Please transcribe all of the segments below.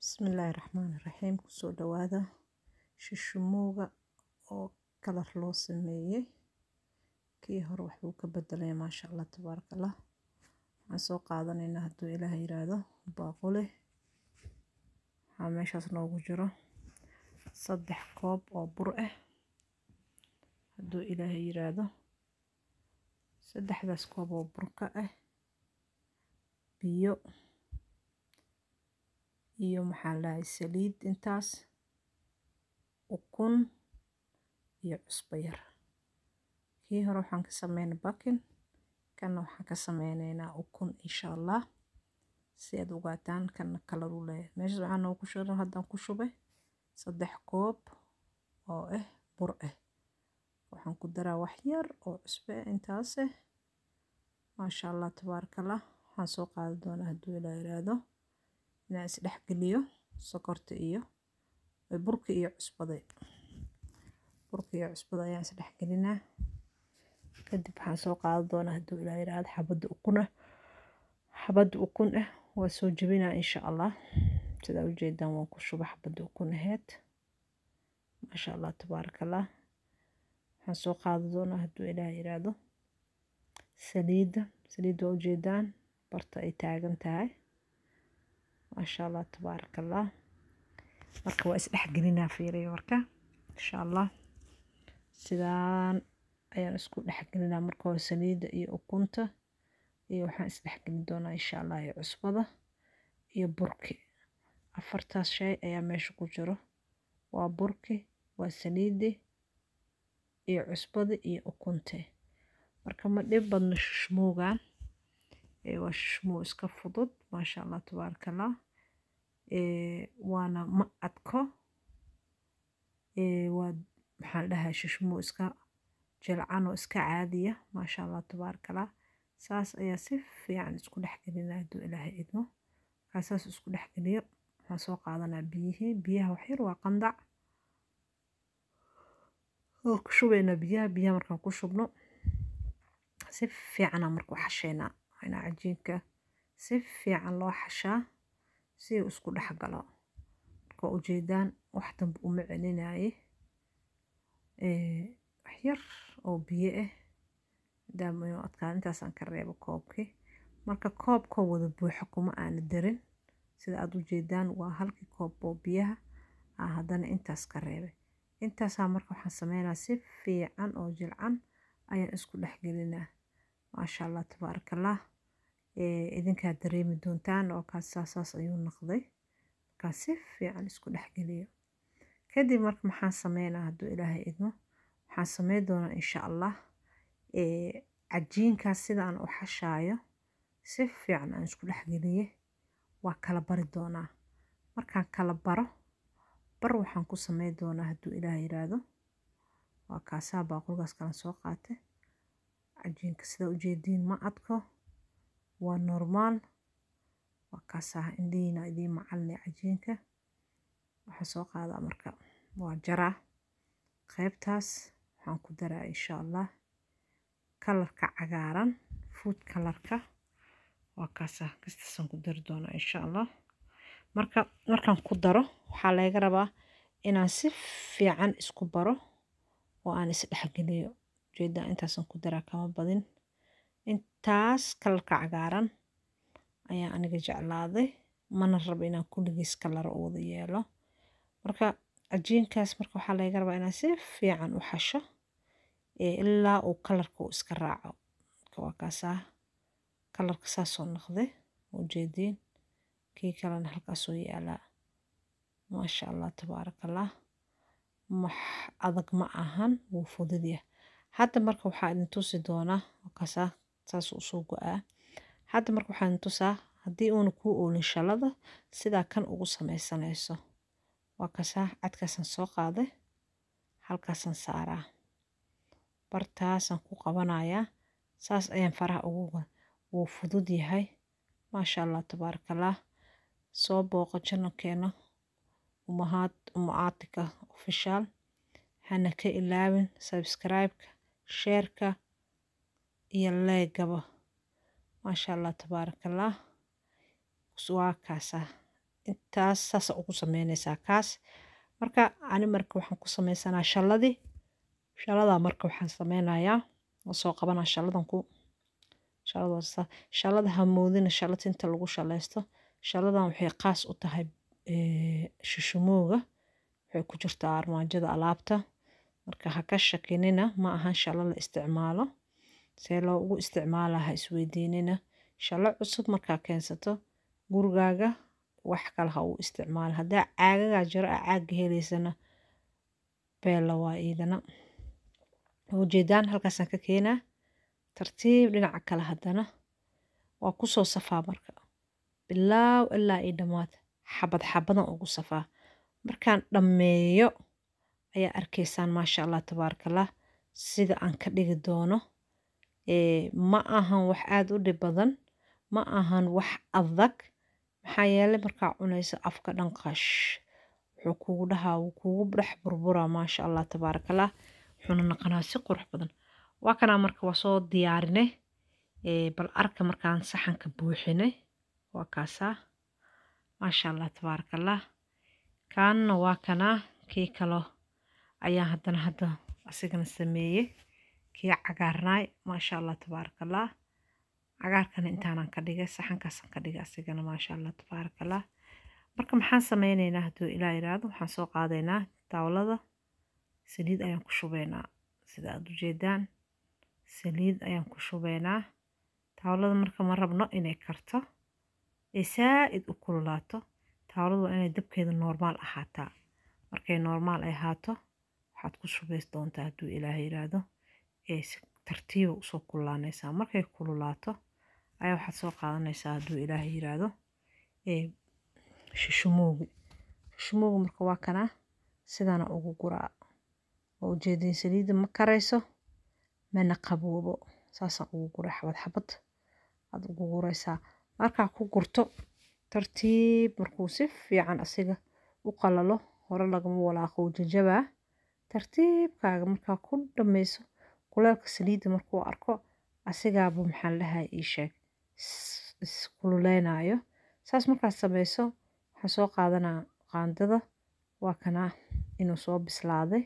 Bismillaahi Raxmaani Raxiim kusoo dhawaada shushumowga oo kalar loo sameeyey kii hore waxbuu ka bedelay maasha Allah tabaaraka Allah waxaan soo qaadanaynaa hadduu ilaahay yiraahdo baaqule waxaa meeshaas noogu jiro saddex koob oo bur ah hadduu ilaahay yiraahdo saddexdaas koob oo burka ah biyo iyo maxaa lahay saliid intaas ukun iyo cusbo yar kii hore waxaan ka sameynay bakin kanna waxaan ka sameynaynaa ukun insha allah si aad ogaataan kanna kalar u leeyahay meeshaas waxaa noogu shidan haddaan ku shubay saddex koob oo ah bur ah waxaan ku daraa wax yar oo cusbo ah intaas ah maasha allah tabaaraka allah waxaan soo qaadi doonaa hadduu ilaa yiraahdo inaan isdhex geliyo sokorta iyo burka iyo cusbada burka iyo cusbada ayaan isdhex gelinaa kadib waxaan soo qaadi doonaa hadduu ilaa yiraahdo xabadda ukun ah xabadda ukun ah waa soo jebinaa insha allah sidaa ujeedaan waan ku shuba xabadda ukun aheyd maasha allah tabaaraka allah waxaan soo qaadi doonaa hadduu ilaa yiraahdo saliidda saliidda waa ujeedaan barta ay taagan tahay maasha allah tabaaraka allah marka waa isdhex gelinaa fiiriyo marka insha allah sidaan ayaan isku dhex gelinaa marka hore saliidda iyo ukunta iyo waxaan isdhex gelin doonaa insha allah iyo cusbada iyo burki afartaas shay ayaa meesha ku jiro waa burki waa saliiddi iyo cusbada iyo ukunta marka ma dhib badno shushmowgan waa shushmow iska fudud maasha allah tabaaraka allah waana ma adko waa maxaan dhahay shushmow iska jilcan oo iska caadiya maasha allah tabaaraka allah saas ayaa si fiican isku dhex gelinaa hadduu ilaahay idmo markaa saas isku dhex geliyo waxaan soo qaadanaa biyihii biyaha waxyar waa qandac oo ku shubaynaa biyaha biyaha markaan ku shubno si fiicanaa marka u xashaynaa inaa cajiinka si fiican loo xashaa si uu isku dhex galo marka ujeedaan wax dambe uma celinaaye waxyar oo biyo ah maadaama inuu adkaan intaasaan ka reebo koobkii marka koobkoo wada buuxo kuma aana darin sida aad ujeedaan waa halkii koob oo biyaha ah haddana intaas ka reebay intaasaa marka waxaan sameynaa si fiican oo jilcan ayaan isku dhex gelinaa maasha allah tabaaraka allah idinkaa dareemi doontaan oo kaas saasaas ayuu noqday markaa si fiican isku dhex geliyo kadib marka maxaan sameynaa hadduu ilaahay idmo waxaan sameyn doonaa insha allah cajiinkaas sidaan u xashaayo si fiican aan isku dhex geliye waa kala bari doonaa markaan kala baro bar waxaan ku sameyn doonaa hadduu ilaahay yiraahdo waa kaasaa baaqulgaas kalan soo qaatay cajiinka sida ujeediin ma adko waa normaal waa kaasaa indhihiina idiin macalinay cajiinka waxaan soo qaadaa marka waa jaraa qaybtaas waxaan ku daraa insha allah kalarka cagaaran food kalarka waa kaasaa kastaasaan ku dari doonaa insha allah marka markaan ku daro waxaa laga rabaa inaan si fiican isku baro oo aan isdhexgeliyo ujeedaa intaasaan ku daraa kama badin intaas kalarka cagaaran ayaa aniga jeclaaday mana rabo inaan kulligiis kalar u wada yeelo marka cajiinkaas marka waxaa laga rabaa inaan si fiican u xasho ilaa uu kalarka uu iska raaco marka waa kaasaa kalarka saasoo noqday ujeediin kii kalena halkaasoo yaalaa maasha allah tabaaraka allah max adag ma ahan wuu fududyahay hadda marka waxaa idin tusi doonaa kaasaa saas usoo go-aa hadda marka waxaa idin tusaa haddii uuna kuu oolin shalada sidaa kan ugu sameysanayso waa kaasaa cadkaasaan soo qaaday halkaasaan saaraa bartaasaan ku qabanayaa saas ayaan faraha ugu wuu fudud yahay maasha allah tabaaraka allah soo booqo janalkeena umahaad umacaatika official hana ka ilaawin subscribe-ka sheerka iyo leegaba maasha allah tabaaraka allah waa kaasaa intaas saasa ugu sameynaysaa kaas marka ani marka waxaan ku sameysanaa shalladii shalladaa marka waxaan sameynayaa waa soo qabanaa shalladan ku shallada shallada hamoodina shallad inta lagu shallaysto shalladan waxay qaas u tahay shushumooga waxay ku jirtaa armaajada alaabta marka ha ka shakinina ma ahan shallo la isticmaalo see loo ugu isticmaalaa ha isweydiinina shallo cusub markaa keensato gurigaaga wax kale ha uu isticmaala haddaa caagagaa jiro a caagga helaysana beella waa iidana ujeedaan halkaasaan ka keenaa tartiib dhinaca kale haddana waa kusoo safaa marka bilaaw ilaa io dhammaad xabad xabadan ugu safaa markaan dhammeeyo ayaa arkaysaan maasha allah tabaarakallah sida aan ka dhigi doono ma ahan wax aada u dhib badan ma ahan wax adag maxaa yeelay markaa cunayso afka dhanqash wuxuu kugu dhahaa wuu kugu dhex burburaa maasha allah tabaarakallah wuxuuna naqanaa si qurux badan waa kanaa marka waa soo diyaarinay bal arka markaan saxanka buuxinay waa kaasaa maasha allah tabaarakallah kaanna waa kanaa kii kalo ayaa haddana hadda asigana sameeyey kii cagaarnaay maasha allah tabaarakallah cagaarkana intaanan ka dhigay saxankaasaan ka dhigay asigana maasha allah tabaarakallah marka maxaan sameyneynaa hadduu ilaa yiraahdo waxaan soo qaadaynaa taawlada saliid ayaan ku shubeynaa sida aada ujeedaan saliid ayaan ku shubeynaa taawlada marka ma rabno inay karto ee saa-id u kululaato taawladu waa inay dabkeeda noormaal ahaataa markay noormaal ay ahaato waxaad ku shubays doontaa hadduu ilaaha yiraahdo ee si tartiiba usoo kululaanaysaa markay kululaato ayaa waxaad soo qaadanaysaa hadduu ilaaha yiraahdo ee shushumoogi shushumoogi marka waa kanaa sidana ugu guraa oo ujeediin saliidda ma karayso mana qaboobo saasaan ugu guray xabad xabad aad ugu guraysaa markaa ku gurto tartiib markuu si fiican asiga u qalalo hore lagama walaaqo jajabaa tartiibkaaga markaa ku dhammayso kuleelka saliidda markuu arko asigaaba maxaan dhahay ii sheeg iskululeynayo saas markaad samayso waxaan soo qaadanaa qaandada waa kanaa inuu soo bislaaday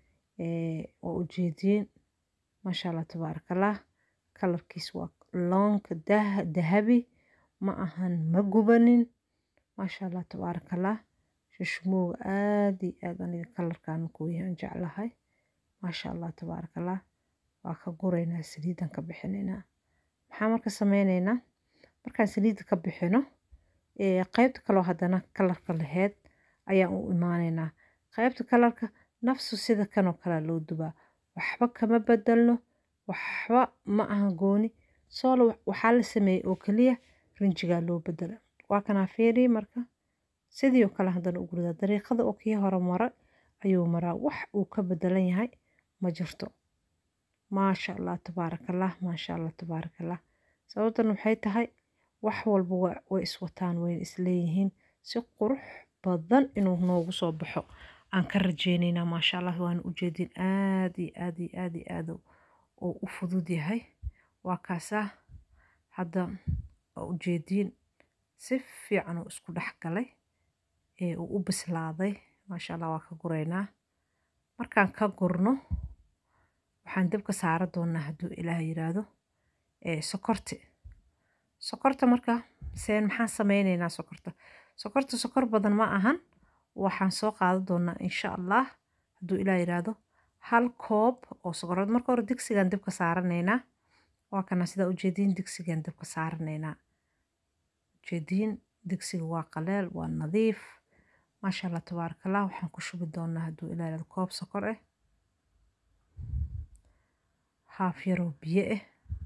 oo ujeediin maasha allah tabaarakallah kalarkiis waa loonka dahabi ma ahan ma gubanin maasha allah tabaarakallah shushmooga aada iyo aada aniga kalarkan kooyahan jeclahay maasha allah tabaarakallah waa ka guraynaa saliidan ka bixinaynaa maxaa marka sameyneynaa markaan saliidda ka bixino qeybta kaloo haddana kalarka laheyd ayaan u imaaneynaa qeybta kalarka nafsu sida kanoo kalea loo dubaa waxba kama bedelno waxba ma aha gooni soolo waxaa la sameeyey oo keliya rinjigaa loo bedela waa kanaa feeri marka sidii oo kale haddana u guridaa dariiqada oo kii hore mara ayuu maraa wax uu ka bedelan yahay ma jirto maasha allah tabaarakallah maasha allah tabaarakallah sababtan waxay tahay wax walba way iswataan wayna isleeyihiin si qurux badan inuu noogu soo baxo aan ka rajeyneynaa maasha allah waana ujeedin aad iyo aad iyo aad iyo aad oo u fudud yahay waa kaasaa hadda waa ujeediin si fiican oo isku dhex galay ee uu u bislaaday maasha allah waa ka guraynaa markaan ka gurno waxaan dabka saara doonaa hadduu ilaah yiraahdo sokorti sokorta marka seen maxaan sameyneynaa sokorta sokorta sokor badan ma ahan waxaan soo qaadan doonaa insha allah hadduu ilaah yiraahdo hal koob oo sokorad marka hore digsigaan dabka saaranaynaa waa kana sidaa ujeediin digsigaan dabka saaranaynaa ujeediin digsiga waa qaleel waa nadiif maasha allah tabaarakallah waxaan ku shubi doonaa hadduu ilaah yiraahdo koob sokor ah haaf yaroo biyo ah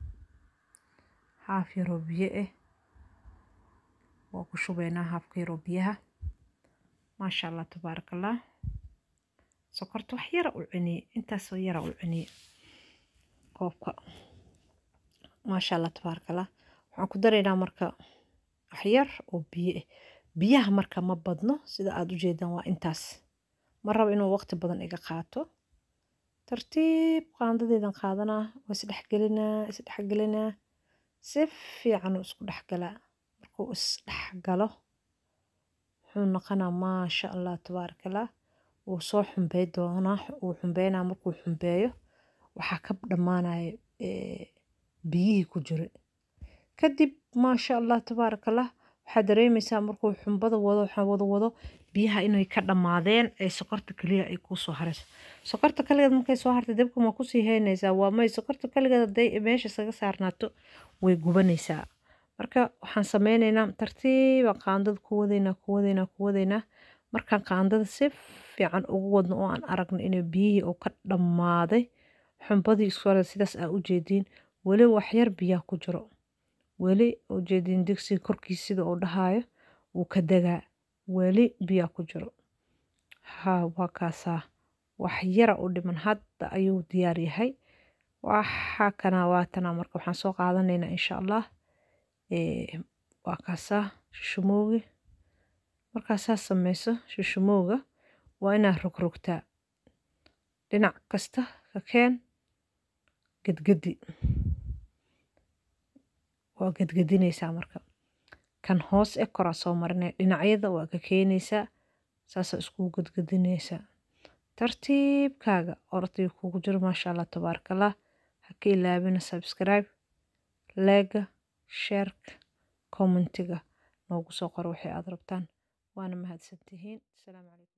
haaf yaroo biyo ah waa ku shubaynaa haafka yaroo biyaha maasha allah tabaarakallah sokorta wax yara u cuniye intaasoo yara u cuniye koobka maasha allah tabaarakallah waxaan ku daraynaa marka wax yar oo biyo ah biyaha marka ma badno sida aada u jeedaan waa intaas ma rabo inuu waqti badan iga qaato tartiib qaandadeedan qaadanaa waa isdhexgelinaa isdhexgelinaa si fiican uu isku dhexgalaa markuu isdhexgalo wuxuu noqonaa maasha allah tabaarakallah wuu soo xumbey doonaa wuu xumbeynaa markuu xumbeeyo waxaa ka dhammaanaya biyihii ku jira kadib maasha allah tabaarakallah waxaad dareemaysaa markuu xumbada wado waxaa wado wado biyaha inay ka dhammaadeen ee sokorta keliya ay kuu soo harayso sokorta kaligeed markay soo hartay dabka ma kusii haynaysaa waa may sokorta kaligeed hadday meesha isaga saarnaato way gubanaysaa marka waxaan sameynaynaa tartiiba qaandada ku wadaynaa ku wadaynaa ku wadaynaa markaan qaandada si fiican ugu wadno oo aan aragno inay biyihii oo ka dhammaaday xumbadii isku hore sidaas aa ujeediin weli waxyar biyaa ku jiro weli ujeediin digsiga korkiisa sida uu dhahaayo wuu ka degaa weli biyaa ku jiro ha waa kaasaa wax yara u dhiman hadda ayuu diyaar yahay waxa kana waatana marka waxaan soo qaadanaynaa insha allah waa kaasaa shushumoogi markaa saas sameyso shushumooga waa inaad rogrogtaa dhinac kasta ka keen gedgedi waa gedgedinaysaa marka kan hoos e koraa soo marinaya dhinacyada waa ka keenaysaa saasaa iskugu gedgedinaysaa tartiibkaaga orday kugu jiro maasha allah tabaarakallah ha ka ilaabina subscribe leega sheerka commentiga noogu soo qoro waxay aad rabtaan waana mahadsantihiin asalaamu calaykum